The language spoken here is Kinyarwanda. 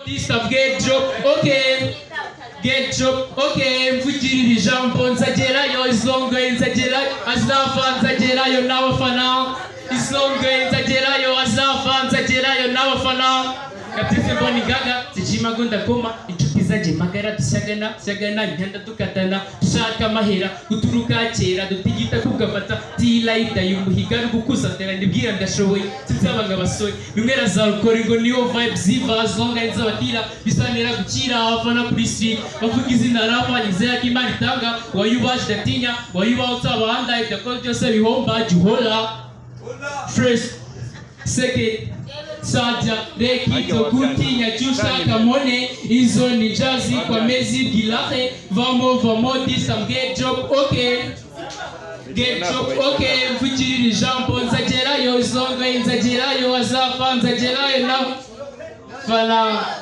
Bishop Gedjo okay Gedjo okay mvugirira ijambo nzagerayo izongoye nzagerayo azava nzagerayo n'abafana izongoye nzagerayo azava nzagerayo n'abafana kabisa mboni gaga zijima gunda koma inshuti zajye magara dushyagana dushyagana imyenda dukatana dushaka amahera guturuka kera dutigita kugafata tilayita yumuhiga gukuza tera ndibwira ndashoboye sinzabanga abasore bimwe razarukora ngo niyo vibes ziva zonga nzabatira bisanira gukira abafana kuri street bavuga izina rapa nizera ko imana itanga wayubaje datinya wayubaho utabahanda idakora byose bihomba gihora first second saja rekizo kutinya cyushaka mone izo ni jazi kwa mezi gilahe vamo vamo disam get job okay get job okay mvugirira ijambo nzagerayo izongo nzagerayo azava nzagerayo na fala